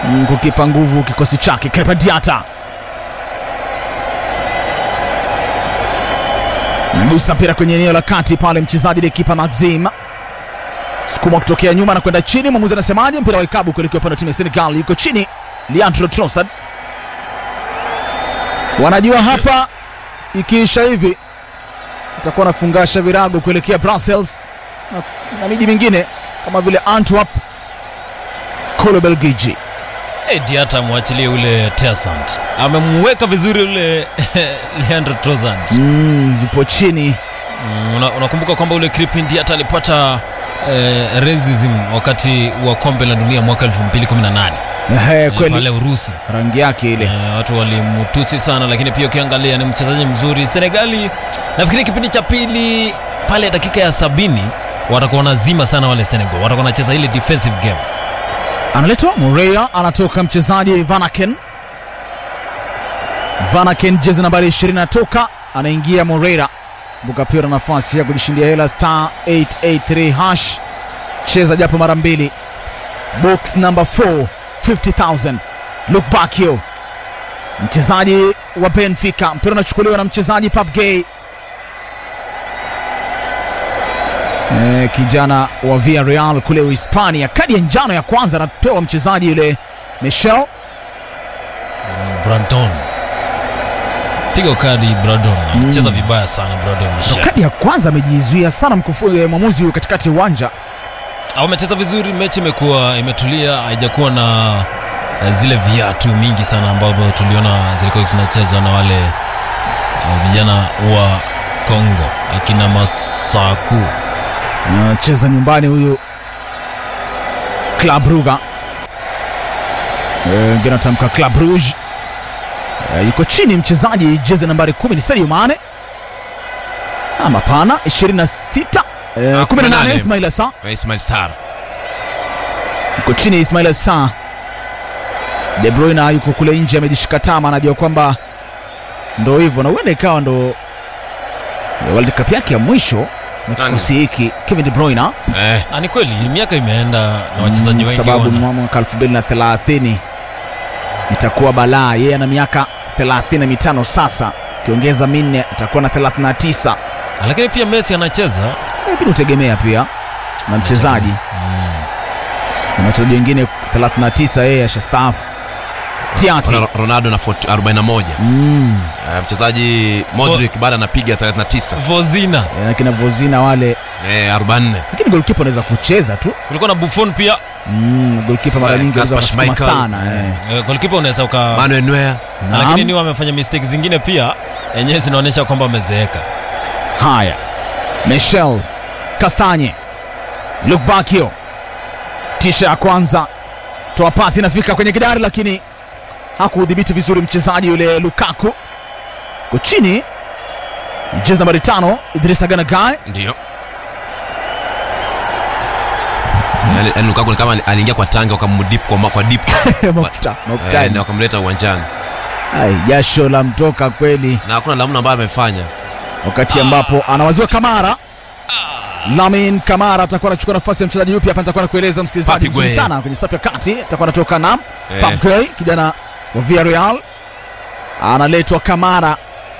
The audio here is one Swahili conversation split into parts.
mm, kukipa nguvu kikosi chake Krépin Diatta nagusa mpira kwenye eneo la kati pale, mchezaji ni kipa Maxim sukuma kutokea nyuma na kwenda chini. Mwamuzi anasemaje? Mpira wa ikabu kuelekea upande wa timu ya Senegal, yuko chini Leandro Trossard. Wanajua hapa ikiisha hivi itakuwa nafungasha virago kuelekea Brussels na, na miji mingine kama vile Antwerp kule Belgiji. Eh, Diata amwachilie ule Tersant, amemweka vizuri ule Leandro Trossard. Mm, yupo chini Mm, una- unakumbuka kwamba ule Kripin Diata alipata eh, racism wakati wa kombe la dunia mwaka 2018 Ehe, eh, kweli pale Urusi. rangi yake ile Eh, watu walimtusi sana, lakini pia ukiangalia ni mchezaji mzuri. Senegali nafikiri kipindi cha pili pale dakika ya sabini watakuwa wanazima sana wale Senegal, watakuwa wanacheza ile defensive game. analetwa Moreira, anatoka mchezaji Vanaken. Vanaken jezi nambari 20 anatoka, anaingia Moreira. Kumbuka pia una nafasi ya kujishindia hela star 883 hash, cheza japo mara mbili. Box number 4 50000 Luke Bakio, mchezaji wa Benfica. Mpira unachukuliwa na mchezaji Pap Gay, Eh, kijana wa Villarreal kule Uhispania. Kadi ya njano ya kwanza anapewa mchezaji yule Michel. Brandon piga kadi Brandon alicheza vibaya sana Brandon Ndo Michel. kadi ya kwanza amejizuia sana mkufu, eh, mwamuzi huyu katikati ya uwanja. Au amecheza vizuri, mechi imekuwa imetulia, haijakuwa na eh, zile viatu mingi sana ambavyo tuliona zilikuwa zinachezwa na wale eh, vijana wa Kongo akina Masaku. Anacheza nyumbani huyu Club Brugge, Eh, wengine anatamka Club Rouge. Eh, yuko chini mchezaji jezi nambari 10 ni Sadio Mane. Ama pana 26 eh, Ah, 18 18. Ismail Assar Eh, Ismail Sarr yuko chini Ismail Assar. De Bruyne yuko kule nje amejishika tama, anajua kwamba ndo hivyo, na huenda ikawa ndo eh, World Cup yake ya mwisho na Nani? kikosi hiki. Kevin De Bruyne eh, Ah, ni kweli miaka imeenda na wachezaji Mm, wengi sababu wana- mwa- mwaka 2030 itakuwa balaa. Yeye ana miaka 35 sasa, ukiongeza minne atakuwa na 39, Ah, lakini pia Messi anacheza lakini utegemea pia na mchezaji na wachezaji wengine 39, yeye ashastaafu. Tiati Ro- Ronaldo na 40 41 mm, Eh, mchezaji Modric bado anapiga 39 Vozina, eh, kina Vozina wale, eh, 44 lakini golkipa anaweza kucheza tu kulikuwa na Buffon pia mm, golkipa mara Eh, nyingi anaweza Kasper kusukuma Schmeichel. sana eh. eh, goalkeeper unaweza uka Manuel Neuer Na lakini Naam. ni wamefanya mistake zingine pia yenyewe zinaonyesha kwamba wamezeeka. Haya, Michel Kastanye, Luke Bakio, tisha ya kwanza, toa pasi inafika kwenye kidari, lakini hakuudhibiti vizuri mchezaji yule Lukaku. Ko chini jezi nambari tano Idrissa Gana Gueye. ndio Yaani- yaani Lukaku ni kama ali- aliingia kwa tanga wakamdip kwa, ma- kwa dip mafuta eh, mafutani, na wakamleta uwanjani Ai, jasho la mtoka kweli, na hakuna lamna ambayo amefanya wakati ambapo anawaziwa Kamara. Lamin Kamara atakuwa anachukua nafasi ya mchezaji yupi hapa? Nitakuwa nakueleza msikilizaji Papi mzuri Gueye. sana kwenye safu ya kati, atakuwa anatoka na Eh. Pap Gueye, kijana wa Villarreal, analetwa Kamara.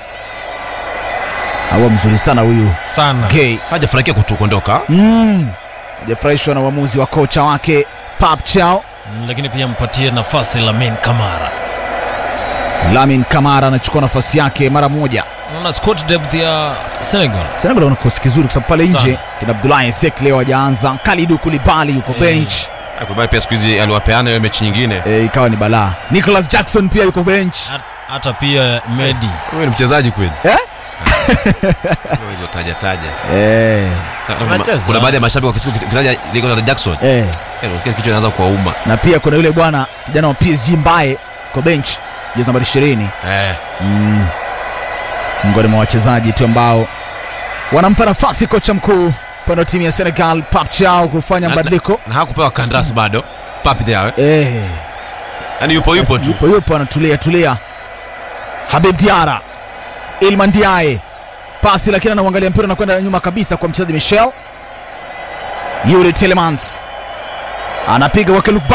Awa mzuri sana huyu Sana. Gueye. hajafurahikia kutu kuondoka Mm. Hajafurahishwa na uamuzi wa kocha wake Pap Chao. Mm, Lakini pia mpatie nafasi Lamin Kamara. Lamin Kamara anachukua nafasi yake mara moja. Unaona squad depth ya Senegal. Senegal wana kikosi kizuri kwa sababu pale Sana. nje kina Abdoulaye Seck leo hajaanza, Kalidou Koulibaly yuko Eh. bench. Kubali pia siku hizi aliwapeana ile mechi nyingine E, ikawa ni balaa. Nicholas Jackson pia yuko bench. Hat- Hata pia Medi. huyu ni mchezaji kweli Eh? hizo taja taja Eh, Na- na kuna- Anacheza. kuna baadhi ya mashabiki wakisikia ukitaja Nicolas Jackson eh. eh, unasikia kichwa inaanza kuwauma Na pia kuna yule bwana kijana wa PSG Mbaye kwa bench jezi nambari 20. eh, Mm. Miongoni mwa wachezaji tu ambao wanampa nafasi kocha mkuu upande wa timu ya Senegal Pap Chao kufanya Na- mabadiliko. na hakupewa kandarasi bado papi there Eh. yani yupo yupo tu yupo yupo anatulia tulia. Habib Diara, Ilman Diaye, pasi lakini anauangalia mpira na kwenda nyuma kabisa kwa mchezaji Michel. Yuri Telemans anapiga wake Luke